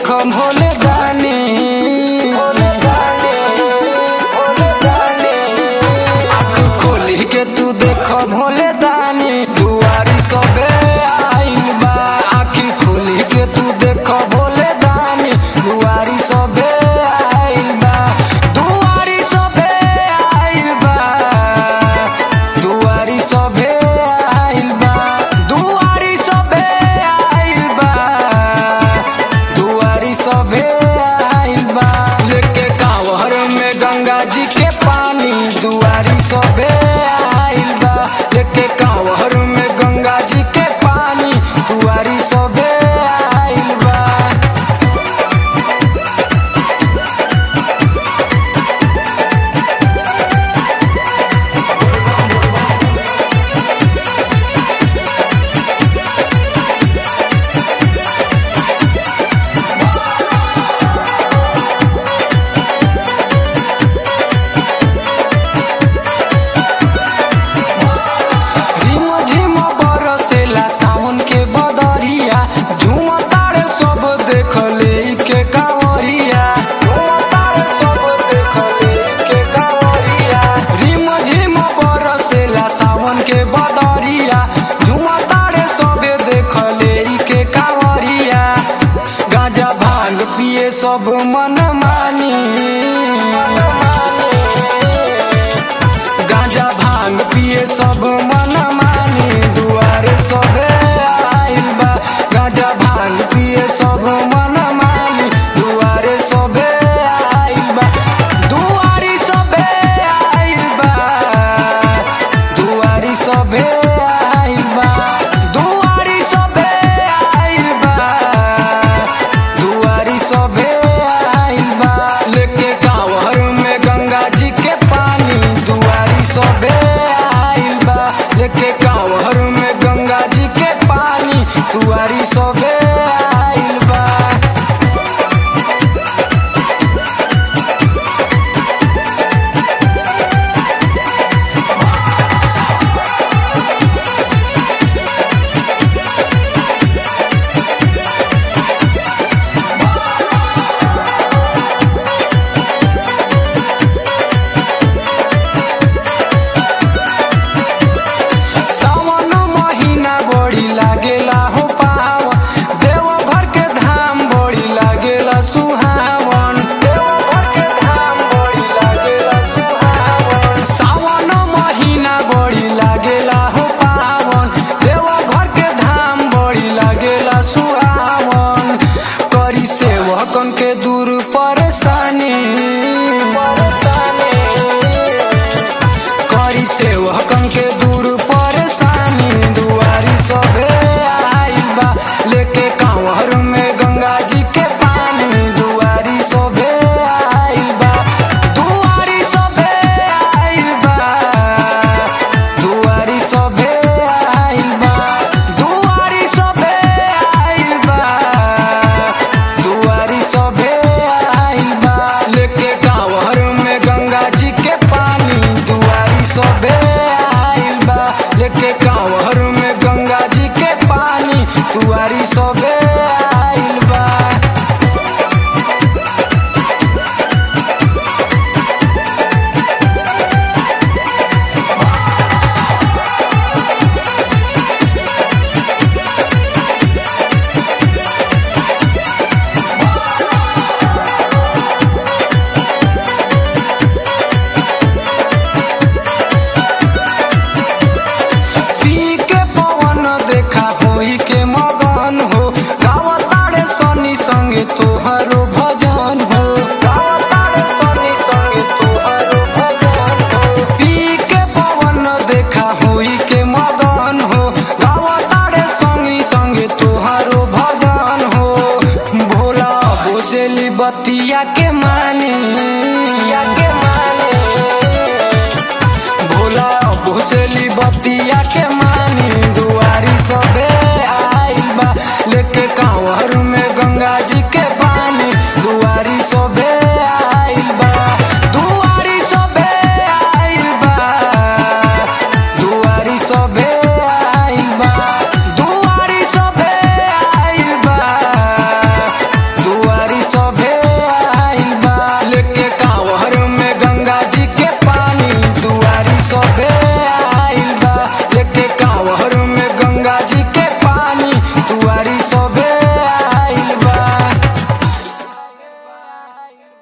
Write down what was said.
भोले दानी भोले दानी भोले दानी आँख खोली के तू देख भोले दानी दुआरी सबे आइल बा आँख खोली के तू देख भोले दानी दुआरी सबे आइल बा दुआरी सबे आइल बा दुआरी सबे आइल बा दुआरी सबे आइल बा दुआरी सबे आइल बा लेके कांवर में गंगा जी के पानी दुआरी सबे आइल बा लेके कांवर में गंगा जी के पानी दुआरी सबे आइल बा रिम झिम बरसेला सावन के बदरिया झूम तारे सब देख ले के कांवरिया झूम तारे सब देख ले के कांवरिया रिम झिम बरसेला सावन के बदरिया झूम तारे सब देख ले के कांवरिया गांजा भांग पिए सब मन मानी गांजा भांग पिए सब मन मानी दुआरे सबे आइल बा गांजा भांग पिए सब मन मानी दुआरे सबे आइल बा दुआरी सबे आइल बा दुआरी सबे आइल बा दुआरी सबे आइल बा दुआरी सबे आइल बा लेके कांवर में गंगा जी के पानी दुआरी सबे आइल बा लेके कांवर में गंगा जी के पानी दुआरी सबे आइल बा सावन महीना बड़ी लागेला हो पावन देवघर के धाम बड़ी लागेला सुहावन देवघर के धाम बड़ी लागेला सुहावन सावन महीना बड़ी लागेला हो पावन देवघर के धाम बड़ी लागेला सुहावन करी सेवकन के दूर परेशानी परेशानी करी सेवकन के दूर परेशानी दुआरी सबे आइल बा लेके कांवर में गंगा जी के पानी दुआरी सबे आइल बा दुआरी सबे आइल बा दुआरी सबे आइल बा दुआरी सबे आइल बा दुआरी सबे आइल बा लेके कांवर में गंगा जी के पानी दुआरी सबे आइल बा लेके कांवर में गंगा जी के पानी दुआरी सबे आइल बा पी के पवन देखा होई के